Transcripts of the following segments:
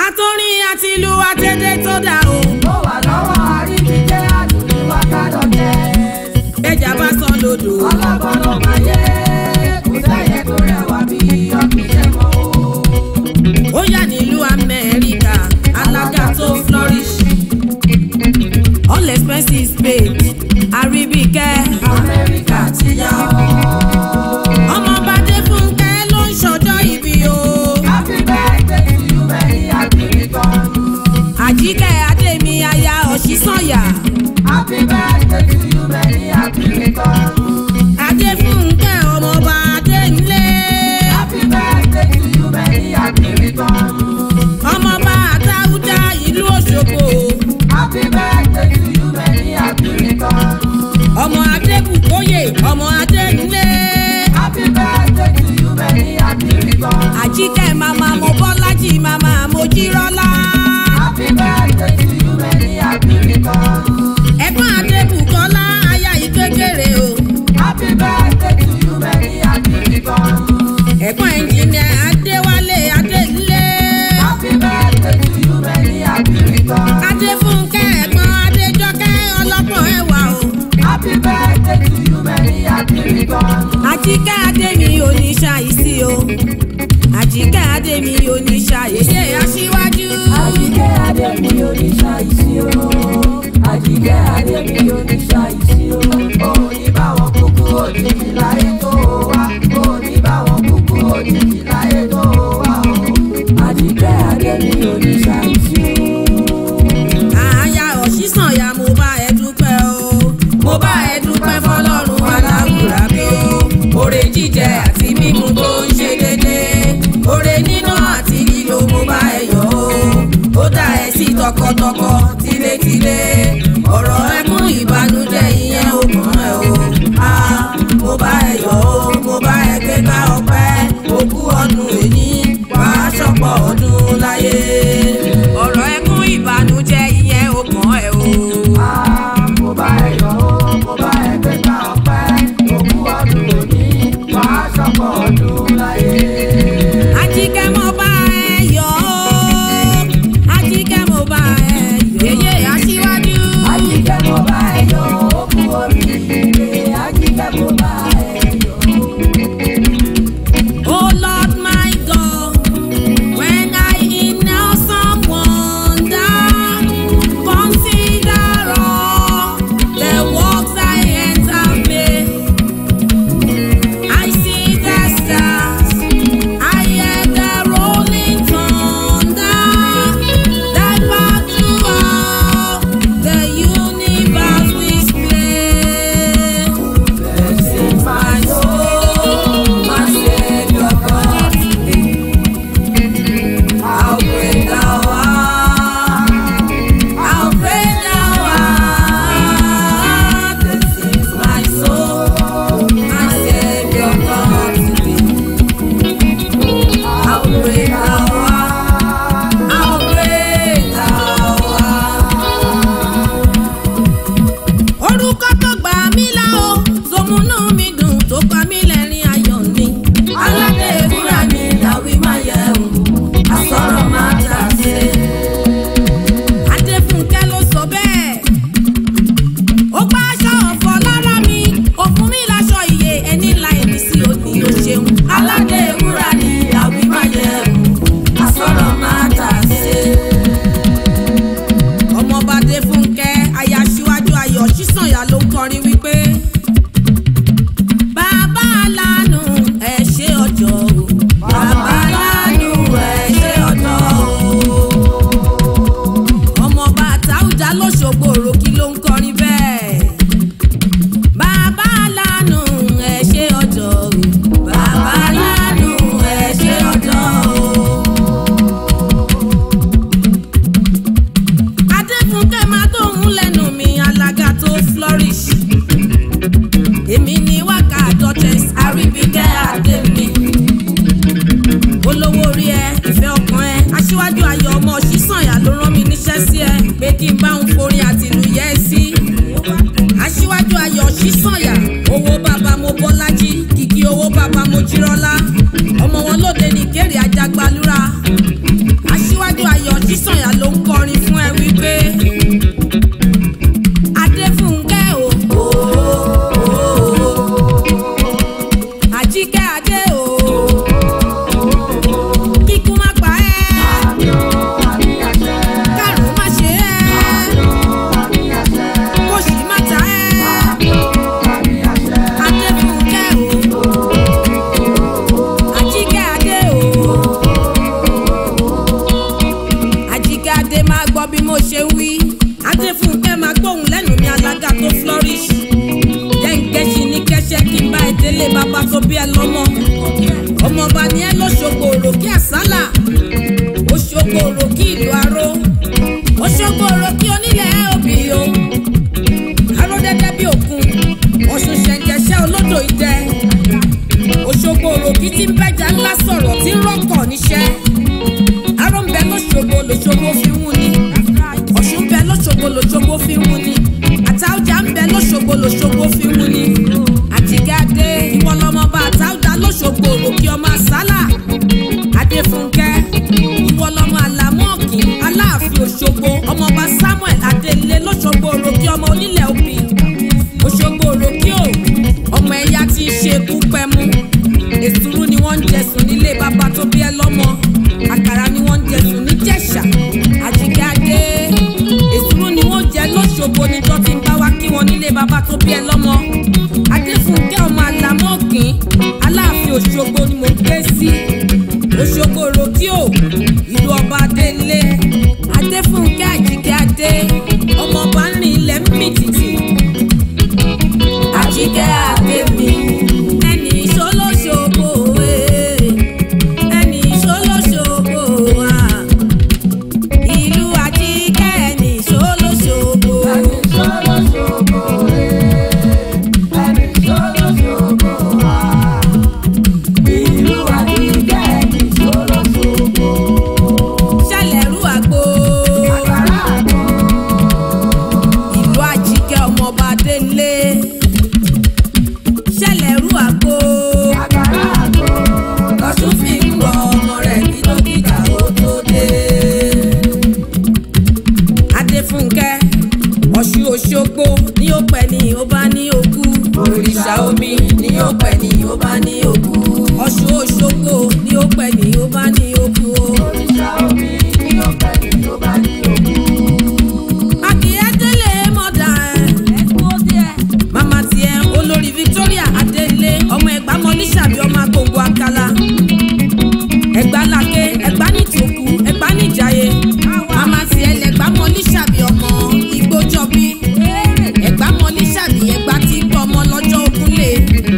àtọ́rin àti ìlú àtẹ̀dẹ̀ tó dà o. ó wà lọ́wọ́ àríjíjẹ́ àdùnní wákàdọ̀jẹ́. ẹja bá sọ lodò. ọlọ́gbọ́n ló máa yé kò sẹ́yẹ tó rẹwà bí ọ̀gbìnṣẹ́ mọ́ o. ó yà nílùú amẹ́ríkà alága tó flourish. all expenses paid àríbíkẹ́. amẹ́ríkà ti yá o. ọmọ bàdé fúnkẹ́ ló ń ṣọjọ́ ìbí o. happy birthday to you many happy return. àjíkẹ́ adémi aya ọ̀ṣísànyà. happy birthday to you many happy return. adé fúnkẹ́ ọmọọba adéńlé. happy birthday to you many happy return. ọmọọba àtàwùjá ìlú òṣogbo. happy birthday to you many happy return. ọmọ adébùkóyè ọmọ adéńlé. happy birthday to you many happy return. àjíkẹ́ màmá mo bọ́lájì màmá mo jírọ́lá. happy birthday to you many happy return. ẹ̀gbọ́n adébùkọ́lá aya ìkékeré o. happy birthday to you many happy return. ẹ̀gbọ́n ẹnjìnìà adéwálé adéńlé. happy birthday to you many happy return. adéfúnkẹ́ ẹ̀gbọ́n adéjọkẹ́ ọlọ́gbọ̀n ẹ̀wà o. happy birthday to you many happy return. àjíkẹ́ adémi oníṣàìsí o. àjíkẹ́ adémi oníṣàìsí aṣíwájú. àjíkẹ́ adémi oníṣàìsí o. àjíkẹ́ adémi oníṣàìsí o. òní báwọn kúkú òjijì láyé tó wá. òní báwọn kúkú òjijì láyé tó wá o. àjíkẹ́ adémi oníṣàìsí o. àyà ọ̀ṣísànyà mo bá ẹ dúpẹ́ o. mo bá ẹ dúpẹ́ fọlọ́run aláwùrà mi o. oore jíjẹ àti mímu tó ń ṣe dédé. oore níná àti lílo mo bá ẹ yọ̀ o. ó dá ẹ sí tọkọtọkọ tilétilé. ọ̀rọ̀ ẹkún ìbànújẹ́ ìyẹn ò kàn ẹ́ o. a mo bá ẹ yọ̀ o. mo bá ẹ gbé ká ọpẹ́. òkú ọdún èyí wàá ṣọ̀pọ̀ ọdún láyé. ọ̀rọ̀ ẹkún ìbànújẹ́ ìyẹn ò kàn ẹ́ o. Ah, mo bá ẹ yọ̀ o, mo bá ẹ gbé ká ọpẹ́. òkú ọdún òní wàá ṣọ̀pọ̀ ọdún láyé. Ajíkẹ́ mo bá ẹ yọ̀ ọ́. Ajíkẹ́ mo bá ẹ yọ̀. Yèyé aṣíwájú. Àjíkẹ́ mo bá ẹ yọ̀ ó kú oríire. Àjíkẹ́ mo bá ẹ yọ̀. Oh Lord my God, when I in awesome wonder, consider all the works thy hands have made. I see the stars, I hear the rolling thunder, that path to all the universe display. Blessing my soul, my Savior God. How great thou art, how great thou art. Blessing my soul, my Savior God. How great thou art, how great thou art. orúkọ tó gbà mí là ó sọmúnú mi dùn tó pa mí lẹ́rìn ayọ̀ ni. aládé ewúrà ni làwí máa yẹ wò àsọ̀rọ̀ máa tà sí. adéfúnkẹ́ ló sọ bẹ́ẹ̀. ó pa aṣọ ọ̀fọ̀ lára mi ó fún mi láṣọ iye ẹni ńlá ẹni sí òní ó ṣeun. aládé ewúrà ni làwí máa yẹ wò àsọ̀rọ̀ máa tà sí. ọmọọba adéfúnkẹ́ aya síwájú ayọ̀ sísànyà ló ń kọrin wípé. bàbá lánù ẹ ṣe ọjọ́ o. bàbá lánú ẹ̀ ṣe ọjọ́ o. ọmọọba àtàwùjá lọ́sọ̀gbọ̀ òròkì ló ń kọrin bẹ́ẹ̀. bàbá lánù ẹ ṣe ọjọ́ o. bàbá lánú ẹ̀ ṣe ọjọ́ o. adéfúnkẹ́ máa tóun lẹ́nu mi alága tó flourish. èmi ni wákà duchess àríbíkẹ́ àdèmí. olówó orí ẹ ìfẹ́ ọkàn ẹ aṣíwájú ayọ̀ ọmọ ṣíṣànyà ló rán mi níṣẹ́ sí ẹ pé kí n bá ń forin àtìlù yẹ ẹ sí. aṣíwájú ayọ̀ ṣíṣànyà owó bàbá mo bọ́lájí kìkì owó bàbá mo jírọ́lá ọmọ wọn lóde ní kéré ajagbalúra aṣíwájú ayọ̀ sísànyà ló ń kọrin fún ẹ wípé adéfúnkẹ́ o àjíkẹ́ adé o kíkú má pa ẹ́ kárùn má ṣe ẹ́ kóṣì má ta ẹ́ adéfúnkẹ́ o àjíkẹ́ adé o àjíkẹ́ adé máa gbọ́ bí mo ṣe ń wí adéfúnkẹ́ máa gbóhùn lẹ́nu mi alága tó flourish jẹ́ǹkẹ́sì ní kẹ́sẹ́ kí n bá ẹ délé bàbá tó bí ẹ lọ́mọ ọmọọba ni ẹ lọ́ṣogbo òròkè àsálà òṣogbo òròkè ìlú aró òṣogbo òròkè onílẹ̀ òbí o aró dẹ́dẹ́ bí òkun ọ̀ṣun ṣẹ̀ǹkẹ̀ṣẹ́ olódò ìdẹ òṣogbo òròkè tí ń bẹ́jà ńlá sọ̀rọ̀ tí ń rọ́kọ̀ níṣẹ́ aró ń bẹ lọ́ṣogbo lọ́ṣogbo fi ń wú ni ọ̀ṣun ń bẹ lọ́ṣogbo lọ́ṣogbo fi ń wú ni àtàwùjá ń bẹ lọ́ṣogbo lọ́ṣogbo fi ń wú ni àtìgáde ìwọ lọmọ bá àtàwùjá lọ́ṣogbo òròkè ọmọ àsálà adéfúnkẹ́ ìwọ lọmọ àlámọ́ọ̀kì aláàfin òṣogbo ọmọọba samuel adélé lọ́ṣogbo òròkè ọmọ onílẹ̀ òbí òṣogbo òròkè ò ọmọ ẹ̀yà tí í ṣe kú pẹ́mú èsúrú ni wọ́n ń jẹsùn nílé bàbá tó bí ẹ lọ́mọ àkàrà ni wọ́n ń jẹsùn níjẹ̀ṣà àjíkẹ́ adé èsúrú ni wọ́n jẹ lọ́ṣogbo níjọ́ tí ń bá wá kí wọn nílé bàbá tó bí ẹ lọ́mọ adéfúnkẹ́ ọmọ àlámọ́ọ̀kìn aláàfin òṣogbo ni mo gbé sí òṣogbo ròkíò ìlú ọba adélé adéfúnkẹ́ àjíkẹ́ adé ọmọ ọba ń rìn ilẹ̀ ń mì tìtì Àjíkẹ́ adé mi. ẹni ìṣolóṣogbo ee ẹni ìṣolóṣogbo wa ìlú àjíkẹ́ ẹni ìṣolóṣogbo. Ẹni ṣolóṣogbo rẹ̀, ẹni ṣolóṣogbo wá. Ìlú Àjíkẹ́ ẹni ṣolóṣogbo. ṣẹlẹ̀rú àgbo Àkàrà àgbọn. ìlú àjíkẹ́ ọmọọba délé ṣẹlẹ̀rú àgbo Àkàrà àgbọn. lọ́sùn fi ń wọ ọmọ rẹ̀ kí dókítà ó tó dé. adéfúnkẹ́ ọ̀ṣun òṣogbo ní ó pẹ́ ní ó bá ní òkú òrìṣà omi ní ó pẹ́ ní ó bá ní òkú ọ̀ṣun òṣogbo ní ó pẹ́ ní ó bá ní òkú o. Òrìṣà omi ní ọ̀pẹ ní tó bá ní òkú. Akíyédélé mọ̀dà ẹ̀. Màmá tiẹ̀ olórí Victoria Adélé ọmọ ẹ̀gbá mọ́lísàbí ọmọ agbóngbò akala. Ẹ̀gbá làkè ẹ̀gbá nìtòkù ẹ̀gbá nìjàyè. Màmá tiẹ̀ lẹ̀gbá mọ́lísàbí ọmọ igbójọ́bí. Ẹ̀gbá mọ́lísàbí ẹ̀gbá tí gbọ́ ọmọ lọ́jọ́ ògúnlé.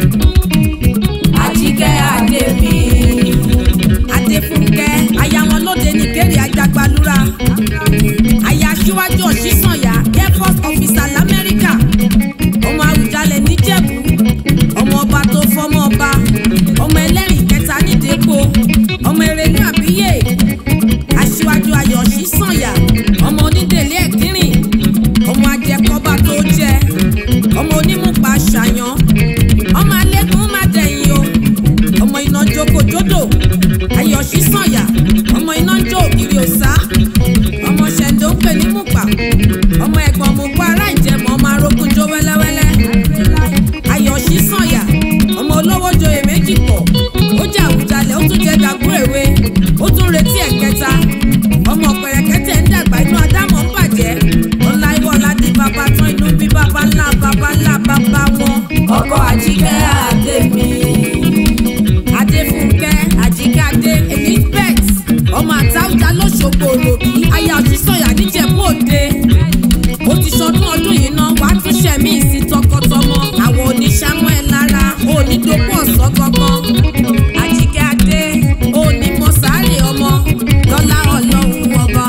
Àjíkẹ́ Adé mi. Adéfúnkẹ́ aya wọn lóde nìkéré ajagbalúra aya aṣíwájú ọ̀ṣísànyà air force officer lamẹ́ríkà ọmọ àwùjalẹ̀ níjẹ̀bú ọmọ ọba tó fọmọ ọba ọmọ ẹlẹ́rìí kẹta nídẹ́gbò ọmọ erelu àbíyè aṣíwájú ayọ̀ ọ̀ṣísànyà ọmọ onídèlé ẹ̀kírìn ọmọ ajẹkọba tó jẹ ọmọ onímùpá ṣàyàn ọmọ alẹ́kùn má dẹ̀yìn o ọmọ iná jókòjódò ayọ̀ ọ̀ṣísànyà ọmọ iná ń jó ògiri òsá ọmọ ṣẹ̀ǹdó ń pè ní mùpà ọmọ ẹ̀gbọ́n mo kó ará ìjẹ̀mọ́ ọmọ arógún jó wẹ́lẹ́wẹ́lẹ́ ayọ̀ ṣísànyà ọmọ olówó joyè méjì pọ̀ ó jẹ́ àwùjalẹ̀ ó tún jẹ́ dàgbò èwe ó tún retí ẹ̀kẹta ọmọ pẹ̀rẹ̀kẹ́tẹ̀ ń dàgbà inú adámọ̀ ń bàjẹ́ ọ̀la ìwọ̀la di bàbá tán inú bí bàbá ńlá bàbá ńlá bàbá wọn Ọkọ Àjíkẹ́ adé mi. adéfúnkẹ́ àjíkádé elizabeth ọmọ àtàwùjá lọ́sọ̀gbò òròkì aya òṣìṣọ́yà níjẹ̀bú òde ó ti sọdún ọdún yìí náà wàá tún ṣẹ̀mí ìsìn tọkọtọmọ àwọn oníṣàmọ́ ẹ̀ lára onídokú ọ̀sán gangan àjíkádé onímọ̀sáré ọmọ lọ́lá ọlọ́run ọba.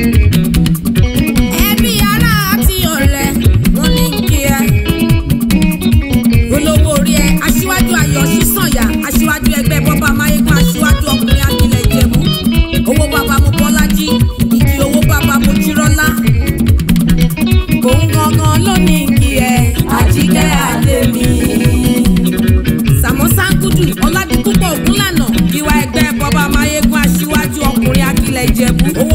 ẹbí ará àti ọ̀rẹ́ wọn ní kí ẹ olówó orí ẹ aṣíwájú ayọ̀ sísànyà aṣíwájú ẹgbẹ́ bọ́bá máyégún aṣíwájú ọkùnrin akilẹ̀ ìjẹ̀bú owó bàbá mo bọ́lájí ìdí owó bàbá mo jírọ́lá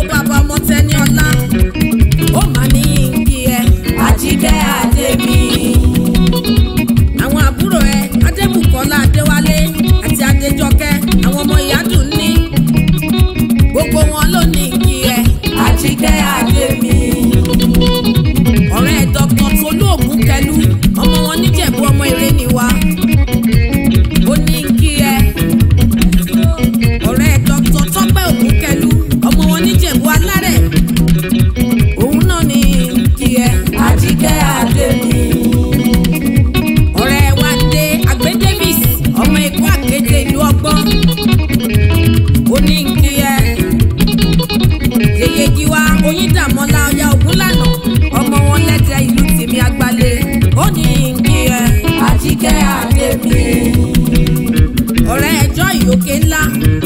bàbá ọmọ tẹni ọlá ó mà ní kí ẹ àjíkẹ́ àdèmí àwọn àbúrò ẹ adébùkọ́lá adéwálé àti adéjọkẹ́ àwọn ọmọ ìyádùn ní gbogbo wọn ló ní kí ẹ àjíkẹ́ àdèmí ọ̀rẹ́ dr tolú ògúnkẹlú ọmọ wọn níjẹ̀bú ọmọ eré ni wa ó ní kí ẹ ọ̀rẹ́ dr tọ́pẹ́ ògúnkẹlú ọmọ wọn níjẹ̀bú alárẹ̀ òun náà ní kí ẹ àjíkẹ́ àdèmí ọ̀rẹ́ wa dé àgbẹ̀ davis ọmọ èkó àkéde ìlú ọgbọ́n ó ní kí ẹ yèyé giwa oyíndàmọ́lá ọya ògúnlànà ọmọ wọn lẹ́tẹ̀ ìlú tèmi àgbálẹ̀ ó ní kí ẹ àjíkẹ́ àdèmí ọ̀rẹ́ ẹjọ́ ìyókè ńlá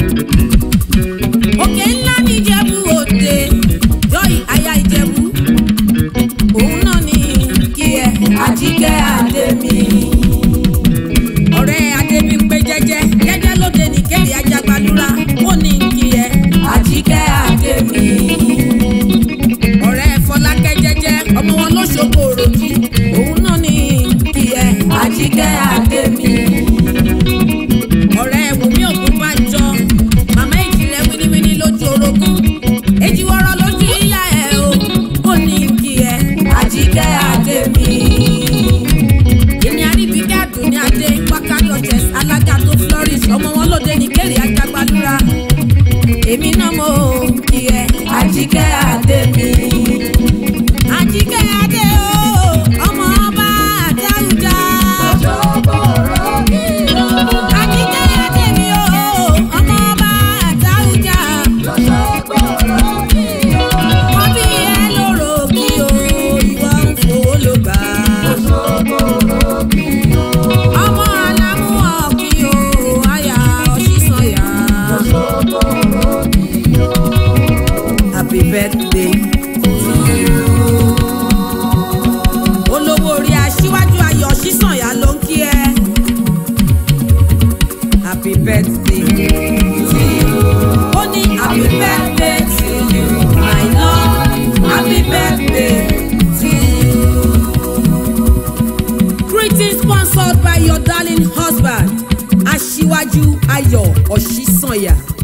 òkè ńlá níjẹ̀bú òde joy aya ìjẹ̀bú òun náà ní kí ẹ àjíkẹ́ àdèmí ọ̀rẹ́ adébímpé jẹ́jẹ́ jẹ́jẹ́ lóde nìkéde ajagbalúra ó ní kí ẹ àjíkẹ́ àdèmí ọ̀rẹ́ fọlákẹ́ jẹ́jẹ́ ọmọ wọn ló ṣoko òròjì òun náà ní kí ẹ àjíkẹ́ àdèmí ọ̀rẹ́ wùmí ògúnbàjọ màmá èjì rẹ wíníwíní lójú orogún èjì wọ́rọ́ lójú yíyá ẹ o ó ní kí ẹ àjíkẹ́ àdèmí ìní àríbíkẹ́ àdùnní adé wákàtí ọ̀jẹ̀ alága tó flourish ọmọ wọn lóde nìkéde ajagbalúra èmi náà mo kí ẹ àjíkẹ́ àdèmí àjíkẹ́ adé o ọmọ ọba àdáhùjá. ṣòkòrò mi ò àjíkẹ́ adé mi o ọmọ ọba àdáhùjá. ṣòkòrò mi ò wọ́n bí ẹ lóró kí o ìwọ ń fowó ló gbà. ṣòkòrò mi ò ọmọ alámú ọ̀kí o àyà ọ̀ṣísànyà. ṣòkòrò mi ò happy birthday to you. olówó orí aṣíwájú ayọ̀ ṣísànyà ló ń kí ẹ. happy birthday to you. ó ní happy birthday to you my love happy birthday to you. greeting sponsored by your darling husband aṣíwájú ayọ̀ ọ̀ṣísànyà.